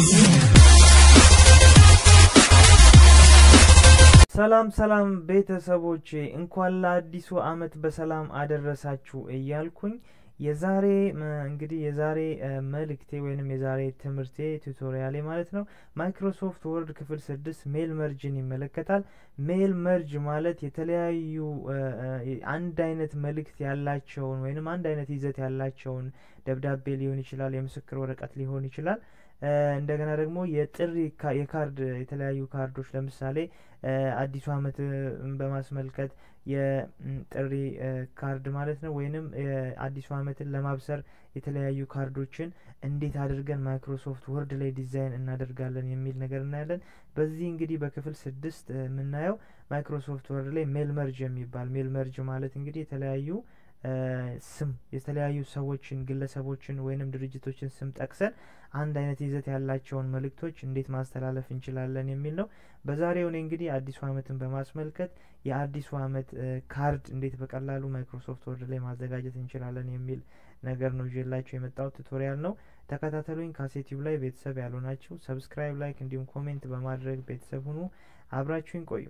ሰላም ሰላም ቤተሰቦቼ እንኳን ለአዲሱ አመት በሰላም አደረሳችሁ እያልኩኝ የዛሬ እንግዲህ የዛሬ መልእክቴ ወይንም የዛሬ ትምህርቴ ቱቶሪያሌ ማለት ነው ማይክሮሶፍት ወርድ ክፍል ስድስት ሜል መርጅን ይመለከታል። ሜል መርጅ ማለት የተለያዩ አንድ አይነት መልእክት ያላቸውን ወይንም አንድ አይነት ይዘት ያላቸውን ደብዳቤ ሊሆን ይችላል፣ የምስክር ወረቀት ሊሆን ይችላል። እንደገና ደግሞ የጥሪ የካርድ የተለያዩ ካርዶች ለምሳሌ አዲሱ አመት በማስመልከት የጥሪ ካርድ ማለት ነው። ወይንም አዲሱ አመትን ለማብሰር የተለያዩ ካርዶችን እንዴት አድርገን ማይክሮሶፍት ወርድ ላይ ዲዛይን እናደርጋለን የሚል ነገር እናያለን። በዚህ እንግዲህ በክፍል ስድስት የምናየው ማይክሮሶፍት ወርድ ላይ ሜል መርጅ የሚባል ሜል መርጅ ማለት እንግዲህ የተለያዩ ስም የተለያዩ ሰዎችን ግለሰቦችን ወይንም ድርጅቶችን ስም ጠቅሰን አንድ አይነት ይዘት ያላቸውን መልእክቶች እንዴት ማስተላለፍ እንችላለን የሚል ነው። በዛሬው እኔ እንግዲህ አዲሱ አመትን በማስመልከት የአዲሱ አመት ካርድ እንዴት በቀላሉ ማይክሮሶፍት ወርድ ላይ ማዘጋጀት እንችላለን የሚል ነገር ነው ይዤላችሁ የመጣሁት ቱቶሪያል ነው። ተከታተሉኝ። ካሴቲቭ ላይ ቤተሰብ ያልሆናችሁ ሰብስክራይብ፣ ላይክ እንዲሁም ኮሜንት በማድረግ ቤተሰብ ሁኑ። አብራችሁኝ ቆዩ።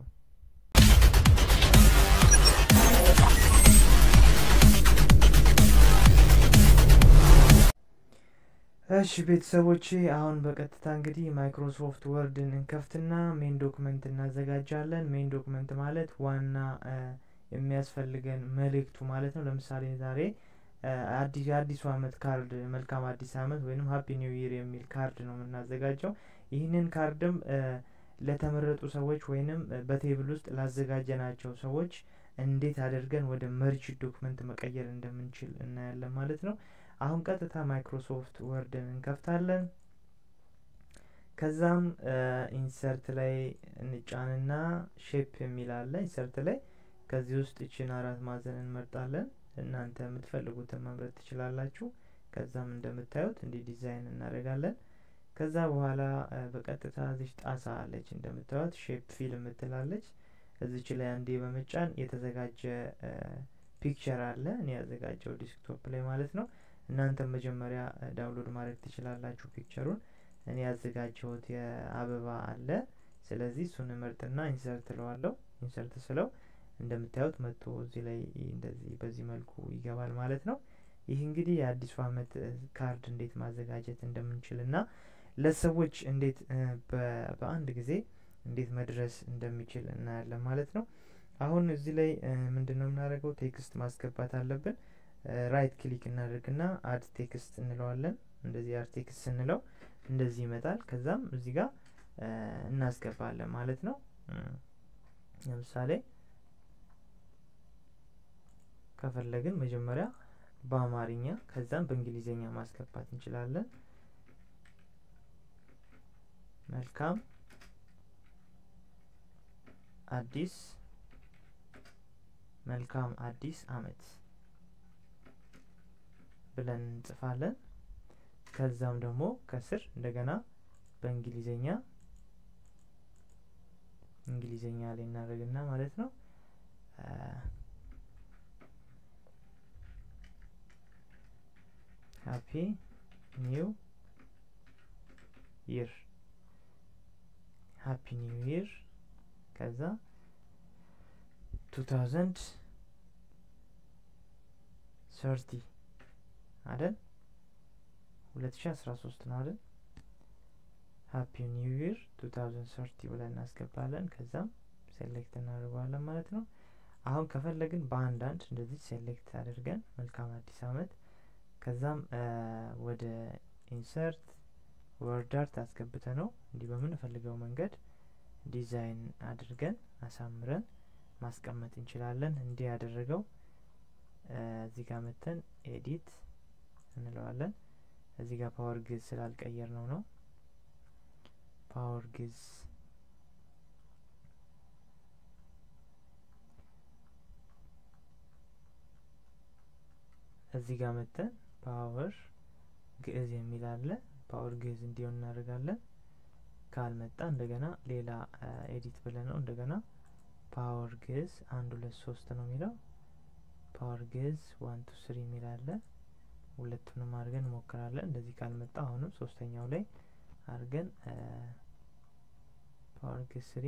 እሺ ቤተሰቦቼ አሁን በቀጥታ እንግዲህ ማይክሮሶፍት ወርድን እንከፍትና ሜን ዶክመንት እናዘጋጃለን። ሜን ዶክመንት ማለት ዋና የሚያስፈልገን መልእክቱ ማለት ነው። ለምሳሌ ዛሬ አዲስ የአዲሱ አመት ካርድ መልካም አዲስ አመት ወይንም ሀፒ ኒው ይር የሚል ካርድ ነው የምናዘጋጀው። ይህንን ካርድም ለተመረጡ ሰዎች ወይንም በቴብል ውስጥ ላዘጋጀናቸው ሰዎች እንዴት አድርገን ወደ መርጅ ዶክመንት መቀየር እንደምንችል እናያለን ማለት ነው። አሁን ቀጥታ ማይክሮሶፍት ወርድን እንከፍታለን። ከዛም ኢንሰርት ላይ እንጫንና ሼፕ የሚል አለ። ኢንሰርት ላይ ከዚህ ውስጥ ይችን አራት ማዕዘን እንመርጣለን። እናንተ የምትፈልጉትን መምረጥ ትችላላችሁ። ከዛም እንደምታዩት እንዲህ ዲዛይን እናደርጋለን። ከዛ በኋላ በቀጥታ እዚች ጣሳ አለች እንደምታዩት ሼፕ ፊል የምትላለች እዚች ላይ አንዴ በመጫን የተዘጋጀ ፒክቸር አለ እኔ ያዘጋጀው ዲስክቶፕ ላይ ማለት ነው። እናንተም መጀመሪያ ዳውንሎድ ማድረግ ትችላላችሁ ፒክቸሩን። እኔ ያዘጋጀሁት የአበባ አለ። ስለዚህ እሱን መርጥና ኢንሰርት እለዋለሁ። ኢንሰርት ስለው እንደምታዩት መጥቶ እዚህ ላይ እንደዚህ በዚህ መልኩ ይገባል ማለት ነው። ይህ እንግዲህ የአዲሱ አመት ካርድ እንዴት ማዘጋጀት እንደምንችል እና ለሰዎች እንዴት በአንድ ጊዜ እንዴት መድረስ እንደሚችል እናያለን ማለት ነው። አሁን እዚህ ላይ ምንድን ነው የምናደርገው? ቴክስት ማስገባት አለብን። ራይት ክሊክ እናደርግና አድ ቴክስት እንለዋለን። እንደዚህ አድ ቴክስት ስንለው እንደዚህ ይመጣል። ከዛም እዚህ ጋር እናስገባለን ማለት ነው። ለምሳሌ ከፈለግን መጀመሪያ በአማርኛ ከዛም በእንግሊዝኛ ማስገባት እንችላለን። መልካም አዲስ መልካም አዲስ አመት ብለን እንጽፋለን። ከዛም ደግሞ ከስር እንደገና በእንግሊዘኛ እንግሊዘኛ ላይ እናደርግና ማለት ነው ሃፒ ኒው ይር ሃፒ ኒው ይር ከዛ ቱ ታውዘንድ ሰርቲ አይደል? ሁለት ሺ አስራ ሶስት ነው አይደል? ሀፒ ኒው ይር ቱ ታውዘንድ ሰርቲ ብለን እናስገባለን። ከዛም ሴሌክት እናደርገዋለን ማለት ነው። አሁን ከፈለግን በአንዳንድ እንደዚህ ሴሌክት አድርገን መልካም አዲስ አመት ከዛም ወደ ኢንሰርት ወርድ አርት አስገብተ ነው እንዲህ በምንፈልገው መንገድ ዲዛይን አድርገን አሳምረን ማስቀመጥ እንችላለን። እንዲህ ያደረገው እዚህ ጋር መተን ኤዲት እንለዋለን። እዚህ ጋር ፓወር ግዝ ስላልቀየር ነው ነው ፓወር ግዝ እዚህ ጋር መተን ፓወር ግዕዝ የሚል አለ። ፓወር ግዕዝ እንዲሆን እናደርጋለን። ካልመጣ እንደገና ሌላ ኤዲት ብለን ነው እንደገና ፓወር ግዕዝ አንድ ሁለት ሶስት ነው የሚለው ፓወር ግዕዝ ዋን ቱ ስሪ የሚል አለ። ሁለቱንም አድርገን እንሞክራለን። እንደዚህ ካልመጣ አሁንም ሶስተኛው ላይ አድርገን ፓወር ጌት ስሪ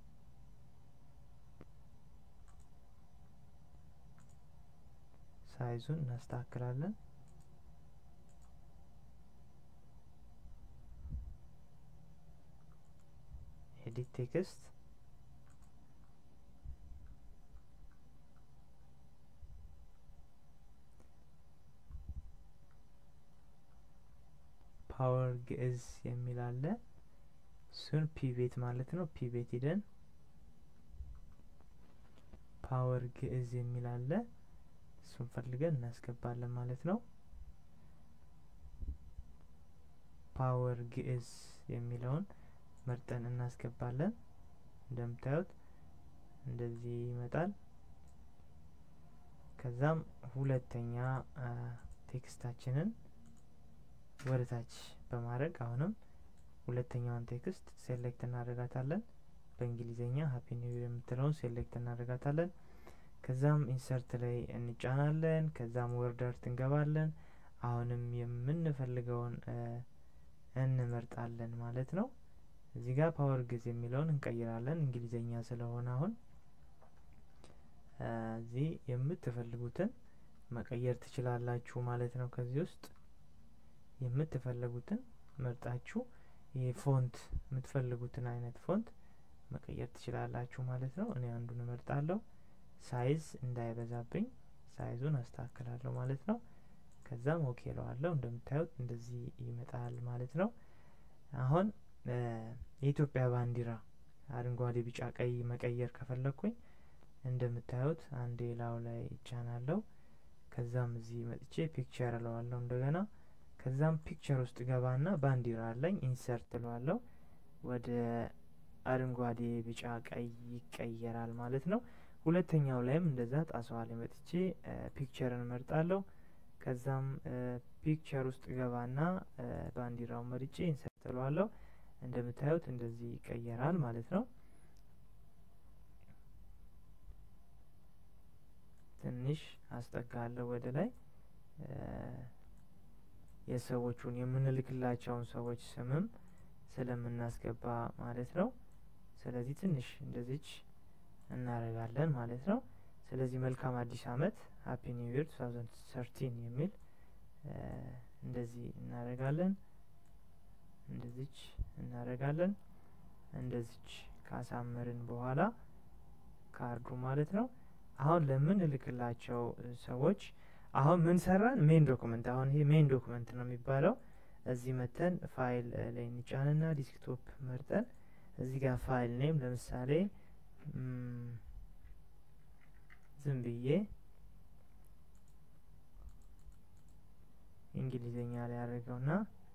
ሳይዙን እናስተካክላለን። ኤዲት ቴክስት ፓወር ግዕዝ የሚል አለ። እሱን ፒቤት ማለት ነው። ፒቤት ሂደን ፓወር ግዕዝ የሚል አለ። እሱን ፈልገን እናስገባለን ማለት ነው። ፓወር ግዕዝ የሚለውን መርጠን እናስገባለን። እንደምታዩት እንደዚህ ይመጣል። ከዛም ሁለተኛ ቴክስታችንን ወደ ታች በማድረግ አሁንም ሁለተኛውን ቴክስት ሴሌክት እናደርጋታለን። በእንግሊዝኛ ሀፒ ኒው ይር የምትለውን ሴሌክት እናደርጋታለን። ከዛም ኢንሰርት ላይ እንጫናለን። ከዛም ወርድ አርት እንገባለን። አሁንም የምንፈልገውን እንመርጣለን ማለት ነው። እዚህ ጋር ፓወር ግዕዝ የሚለውን እንቀይራለን እንግሊዝኛ ስለሆነ አሁን እዚህ የምትፈልጉትን መቀየር ትችላላችሁ ማለት ነው። ከዚህ ውስጥ የምትፈልጉትን መርጣችሁ ይህ ፎንት የምትፈልጉትን አይነት ፎንት መቀየር ትችላላችሁ ማለት ነው። እኔ አንዱን እመርጣለሁ። ሳይዝ እንዳይበዛብኝ ሳይዙን አስተካክላለሁ ማለት ነው። ከዛም ኦኬ ለዋለሁ። እንደምታዩት እንደዚህ ይመጣል ማለት ነው። አሁን የኢትዮጵያ ባንዲራ አረንጓዴ፣ ቢጫ፣ ቀይ መቀየር ከፈለግኩኝ እንደምታዩት አንዴ ላው ላይ ይጫናለሁ። ከዛም እዚህ መጥቼ ፒክቸር እለዋለሁ እንደገና ከዛም ፒክቸር ውስጥ ገባና ባንዲራ አለኝ ኢንሰርት እለዋለሁ። ወደ አረንጓዴ፣ ቢጫ፣ ቀይ ይቀየራል ማለት ነው። ሁለተኛው ላይም እንደዛ ጣሰዋ ላይ መጥቼ ፒክቸርን እመርጣለሁ። ከዛም ፒክቸር ውስጥ ገባና ባንዲራውን መርጬ ኢንሰርት እለዋለሁ። እንደምታዩት እንደዚህ ይቀየራል ማለት ነው። ትንሽ አስጠጋለሁ ወደ ላይ የሰዎቹን የምንልክላቸውን ሰዎች ስምም ስለምናስገባ ማለት ነው። ስለዚህ ትንሽ እንደዚች እናደርጋለን ማለት ነው። ስለዚህ መልካም አዲስ አመት ሀፒ ኒው ይር 2013 የሚል እንደዚህ እናደርጋለን። እንደዚች እናደርጋለን። እንደዚች ካሳመርን በኋላ ካርዱ ማለት ነው። አሁን ለምንልክላቸው ሰዎች አሁን ምን ሰራን? ሜን ዶክመንት። አሁን ይሄ ሜን ዶክመንት ነው የሚባለው። እዚህ መተን ፋይል ላይ እንጫንና ዲስክቶፕ መርጠን እዚህ ጋር ፋይል ኔም ለምሳሌ ዝም ብዬ እንግሊዝኛ ላይ ያደርገውና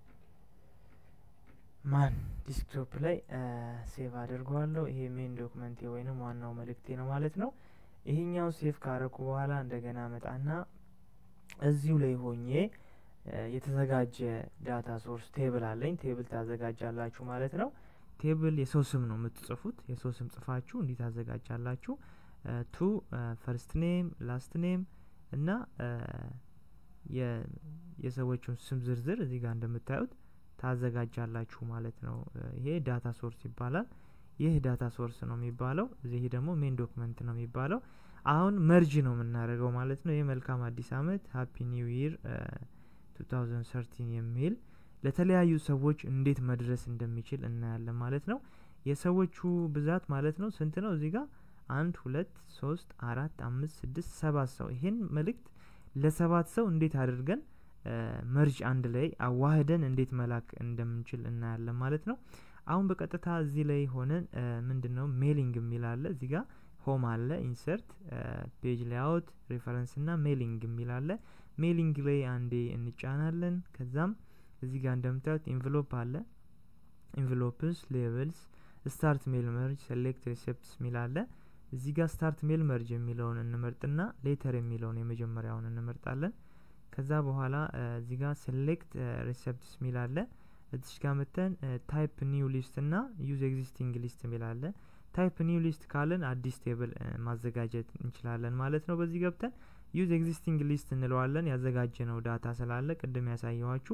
ማን ዲስክቶፕ ላይ ሴቭ አድርገዋለሁ። ይሄ ሜን ዶክመንቴ ወይንም ዋናው መልእክቴ ነው ማለት ነው። ይሄኛው ሴቭ ካረኩ በኋላ እንደገና መጣና እዚሁ ላይ ሆኜ የተዘጋጀ ዳታ ሶርስ ቴብል አለኝ። ቴብል ታዘጋጃላችሁ ማለት ነው። ቴብል የሰው ስም ነው የምትጽፉት። የሰው ስም ጽፋችሁ እንዲህ ታዘጋጃላችሁ። ቱ ፈርስት ኔም፣ ላስት ኔም እና የሰዎቹን ስም ዝርዝር እዚህ ጋር እንደምታዩት ታዘጋጃላችሁ ማለት ነው። ይሄ ዳታ ሶርስ ይባላል። ይህ ዳታ ሶርስ ነው የሚባለው። እዚህ ደግሞ ሜን ዶክመንት ነው የሚባለው። አሁን መርጅ ነው የምናደርገው ማለት ነው። ይህ መልካም አዲስ አመት ሀፒ ኒው ይር 2013 የሚል ለተለያዩ ሰዎች እንዴት መድረስ እንደሚችል እናያለን ማለት ነው። የሰዎቹ ብዛት ማለት ነው ስንት ነው? እዚህ ጋር አንድ ሁለት ሶስት አራት አምስት ስድስት ሰባት ሰው ይሄን መልእክት ለሰባት ሰው እንዴት አድርገን መርጅ አንድ ላይ አዋህደን እንዴት መላክ እንደምንችል እናያለን ማለት ነው። አሁን በቀጥታ እዚህ ላይ ሆነን ምንድን ነው ሜሊንግ የሚል አለ እዚህ ጋር ሆም አለ፣ ኢንሰርት፣ ፔጅ ሌአውት፣ ሬፈረንስ እና ሜሊንግ የሚል አለ። ሜሊንግ ላይ አንዴ እንጫናለን። ከዛም እዚህ ጋር እንደምታዩት ኢንቨሎፕ አለ። ኢንቨሎፕስ፣ ሌቭልስ፣ ስታርት ሜል መርጅ፣ ሴሌክት ሪሴፕትስ የሚል አለ። እዚህ ጋር ስታርት ሜል መርጅ የሚለውን እንመርጥና ሌተር የሚለውን የመጀመሪያውን እንመርጣለን። ከዛ በኋላ እዚህ ጋር ሴሌክት ሪሴፕትስ የሚል አለ። እዚች ጋር መተን ታይፕ ኒው ሊስት እና ዩዝ ኤግዚስቲንግ ሊስት የሚል አለ። ታይፕ ኒው ሊስት ካለን አዲስ ቴብል ማዘጋጀት እንችላለን ማለት ነው። በዚህ ገብተን ዩዝ ኤግዚስቲንግ ሊስት እንለዋለን። ያዘጋጀ ነው ዳታ ስላለ ቅድም ያሳየኋችሁ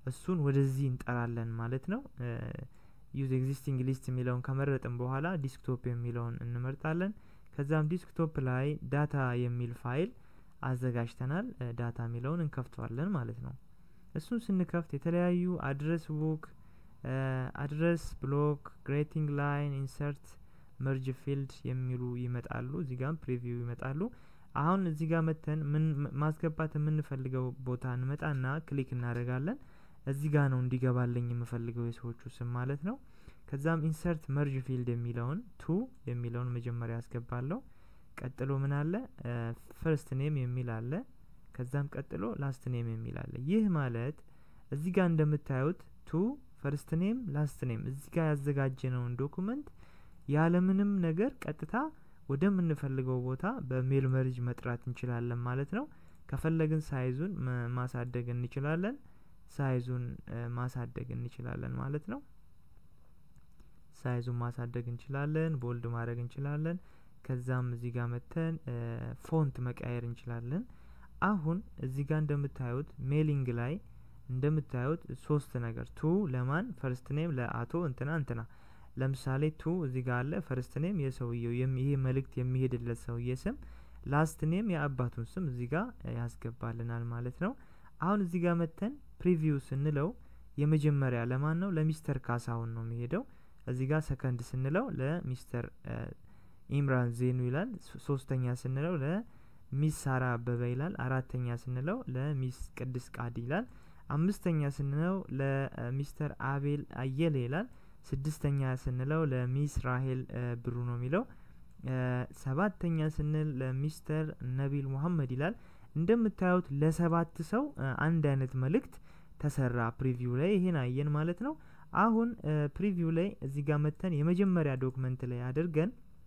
እሱን ወደዚህ እንጠራለን ማለት ነው። ዩዝ ኤግዚስቲንግ ሊስት የሚለውን ከመረጥን በኋላ ዲስክቶፕ የሚለውን እንመርጣለን። ከዛም ዲስክቶፕ ላይ ዳታ የሚል ፋይል አዘጋጅተናል። ዳታ የሚለውን እንከፍተዋለን ማለት ነው። እሱን ስንከፍት የተለያዩ አድረስ ቡክ፣ አድረስ ብሎክ፣ ግሬቲንግ ላይን፣ ኢንሰርት፣ መርጅ ፊልድ የሚሉ ይመጣሉ። እዚህ ጋም ፕሪቪው ይመጣሉ። አሁን እዚህ ጋር መተን ምን ማስገባት የምንፈልገው ቦታ እንመጣና ክሊክ እናደርጋለን። እዚህ ጋር ነው እንዲገባልኝ የምፈልገው የሰዎቹ ስም ማለት ነው። ከዛም ኢንሰርት መርጅ ፊልድ የሚለውን ቱ የሚለውን መጀመሪያ ያስገባለሁ። ቀጥሎ ምን አለ ፈርስት ኔም የሚል አለ። ከዛም ቀጥሎ ላስት ኔም የሚል አለ። ይህ ማለት እዚህ ጋር እንደምታዩት ቱ ፈርስት ኔም ላስት ኔም እዚህ ጋር ያዘጋጀነውን ዶኩመንት ያለምንም ነገር ቀጥታ ወደምንፈልገው ቦታ በሜል መርጅ መጥራት እንችላለን ማለት ነው። ከፈለግን ሳይዙን ማሳደግ እንችላለን። ሳይዙን ማሳደግ እንችላለን ማለት ነው። ሳይዙን ማሳደግ እንችላለን። ቦልድ ማድረግ እንችላለን። ከዛም እዚህ ጋር መተን ፎንት መቀየር እንችላለን። አሁን እዚህ ጋር እንደምታዩት ሜሊንግ ላይ እንደምታዩት ሶስት ነገር ቱ ለማን ፈርስት ኔም ለአቶ እንትና እንትና ለምሳሌ ቱ እዚህ ጋር አለ ፈርስት ኔም የሰውየው ይሄ መልእክት የሚሄድለት ሰውዬ ስም፣ ላስት ኔም የአባቱን ስም እዚህ ጋር ያስገባልናል ማለት ነው። አሁን እዚህ ጋር መተን ፕሪቪው ስንለው የመጀመሪያ ለማን ነው? ለሚስተር ካሳሁን ነው የሚሄደው። እዚህ ጋር ሰከንድ ስንለው ለሚስተር ኢምራን ዜኑ ይላል። ሶስተኛ ስንለው ለሚስ ሳራ አበበ ይላል። አራተኛ ስንለው ለሚስ ቅድስ ቃዲ ይላል። አምስተኛ ስንለው ለሚስተር አቤል አየለ ይላል። ስድስተኛ ስንለው ለሚስ ራሄል ብሩ ነው የሚለው። ሰባተኛ ስንል ለሚስተር ነቢል ሙሐመድ ይላል። እንደምታዩት ለሰባት ሰው አንድ አይነት መልእክት ተሰራ። ፕሪቪው ላይ ይሄን አየን ማለት ነው። አሁን ፕሪቪው ላይ እዚህ ጋር መተን የመጀመሪያ ዶክመንት ላይ አድርገን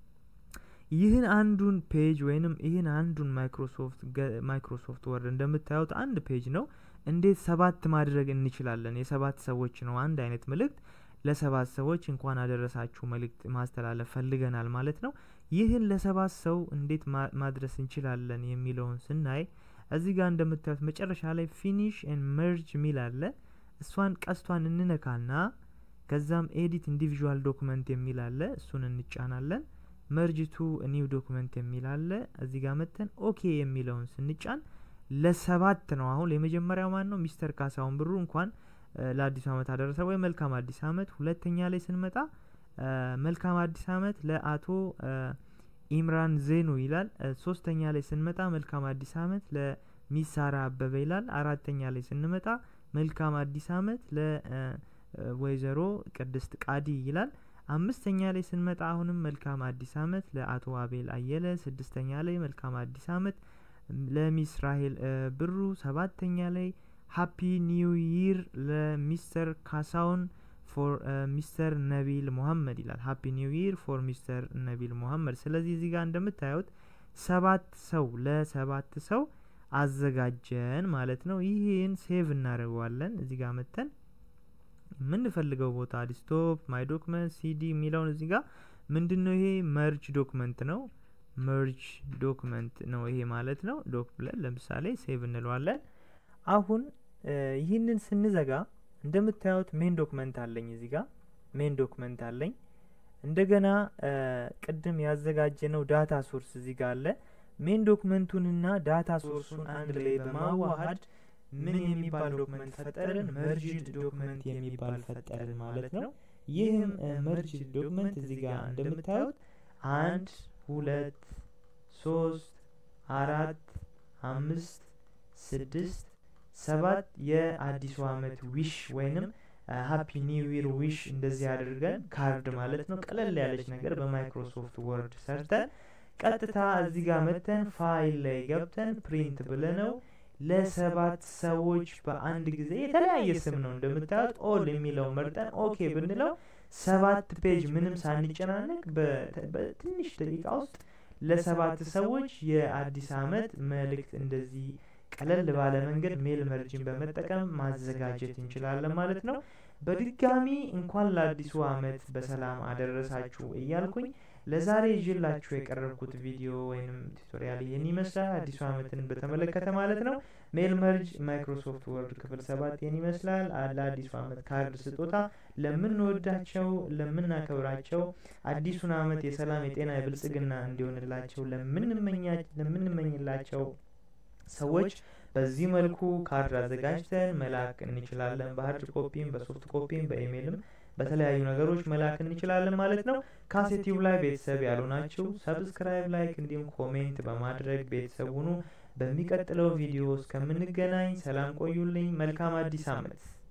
ይህን አንዱን ፔጅ ወይንም ይህን አንዱን ማይክሮሶፍት ማይክሮሶፍት ወርድ እንደምታዩት አንድ ፔጅ ነው። እንዴት ሰባት ማድረግ እንችላለን? የሰባት ሰዎች ነው አንድ አይነት መልእክት ለሰባት ሰዎች እንኳን አደረሳችሁ መልእክት ማስተላለፍ ፈልገናል ማለት ነው። ይህን ለሰባት ሰው እንዴት ማድረስ እንችላለን የሚለውን ስናይ እዚህ ጋር እንደምታዩት መጨረሻ ላይ ፊኒሽ ኤን መርጅ ሚል አለ። እሷን ቀስቷን እንነካና ከዛም ኤዲት ኢንዲቪዥዋል ዶክመንት የሚል አለ። እሱን እንጫናለን። መርጅ ቱ ኒው ዶክመንት የሚል አለ። እዚህ ጋር መተን ኦኬ የሚለውን ስንጫን ለሰባት ነው። አሁን የመጀመሪያው ማን ነው? ሚስተር ካሳሁን ብሩ እንኳን ለአዲሱ አመት አደረሰ ወይ መልካም አዲስ አመት። ሁለተኛ ላይ ስንመጣ መልካም አዲስ አመት ለአቶ ኢምራን ዜኑ ይላል። ሶስተኛ ላይ ስንመጣ መልካም አዲስ አመት ለሚሳራ አበበ ይላል። አራተኛ ላይ ስንመጣ መልካም አዲስ አመት ለወይዘሮ ቅድስት ቃዲ ይላል። አምስተኛ ላይ ስንመጣ አሁንም መልካም አዲስ አመት ለአቶ አቤል አየለ። ስድስተኛ ላይ መልካም አዲስ አመት ለሚስ ራሄል ብሩ። ሰባተኛ ላይ ሀፒ ኒው ይር ለሚስተር ካሳውን ፎር ሚስተር ነቢል ሙሐመድ ይላል። ሀፒ ኒው ይር ፎር ሚስተር ነቢል ሙሐመድ። ስለዚህ እዚህ ጋር እንደምታዩት ሰባት ሰው ለሰባት ሰው አዘጋጀን ማለት ነው። ይህን ሴቭ እናደርገዋለን። እዚህ ጋር መተን የምንፈልገው ቦታ ዲስቶፕ ማይ ዶክመንት ሲዲ የሚለውን እዚህ ጋር ምንድን ነው ይሄ መርጅ ዶክመንት ነው። መርጅ ዶክመንት ነው ይሄ ማለት ነው። ዶክ ብለን ለምሳሌ ሴቭ እንለዋለን። አሁን ይህንን ስንዘጋ እንደምታዩት ሜን ዶክመንት አለኝ እዚህ ጋር ሜን ዶክመንት አለኝ። እንደገና ቅድም ያዘጋጀነው ዳታ ሶርስ እዚህ ጋር አለ። ሜን ዶክመንቱንና ዳታ ሶርሱን አንድ ላይ በማዋሃድ ምን የሚባል ዶክመንት ፈጠርን? መርጅድ ዶክመንት የሚባል ፈጠርን ማለት ነው። ይህም መርጅድ ዶክመንት እዚህ ጋር እንደምታዩት አንድ ሁለት ሶስት አራት አምስት ስድስት ሰባት የአዲሱ አመት ዊሽ ወይንም ሀፒ ኒው ይር ዊሽ እንደዚህ አድርገን ካርድ ማለት ነው ቀለል ያለች ነገር በማይክሮሶፍት ወርድ ሰርተን ቀጥታ እዚህ ጋር መተን ፋይል ላይ ገብተን ፕሪንት ብለነው ለሰባት ሰዎች በአንድ ጊዜ የተለያየ ስም ነው እንደምታዩት ኦል የሚለው መርጠን ኦኬ ብንለው ሰባት ፔጅ ምንም ሳንጨናነቅ በትንሽ ደቂቃ ውስጥ ለሰባት ሰዎች የአዲስ አመት መልእክት እንደዚህ ቀለል ባለ መንገድ ሜል መርጅን በመጠቀም ማዘጋጀት እንችላለን ማለት ነው። በድጋሚ እንኳን ለአዲሱ አመት በሰላም አደረሳችሁ እያልኩኝ ለዛሬ ይዤላችሁ የቀረብኩት ቪዲዮ ወይም ቱቶሪያል ይህን ይመስላል። አዲሱ ዓመትን በተመለከተ ማለት ነው። ሜል መርጅ ማይክሮሶፍት ወርድ ክፍል ሰባት ይህን ይመስላል። ለአዲሱ ዓመት ካርድ ስጦታ ለምንወዳቸው፣ ለምናከብራቸው አዲሱን ዓመት የሰላም፣ የጤና፣ የብልጽግና እንዲሆንላቸው ለምንመኝላቸው ሰዎች በዚህ መልኩ ካርድ አዘጋጅተን መላክ እንችላለን። በሀርድ ኮፒም፣ በሶፍት ኮፒም፣ በኢሜይልም በተለያዩ ነገሮች መላክ እንችላለን ማለት ነው። ካሴቲቭ ላይ ቤተሰብ ያሉ ናችሁ። ሰብስክራይብ፣ ላይክ እንዲሁም ኮሜንት በማድረግ ቤተሰብ ሁኑ። በሚቀጥለው ቪዲዮ እስከምንገናኝ ሰላም ቆዩልኝ። መልካም አዲስ ዓመት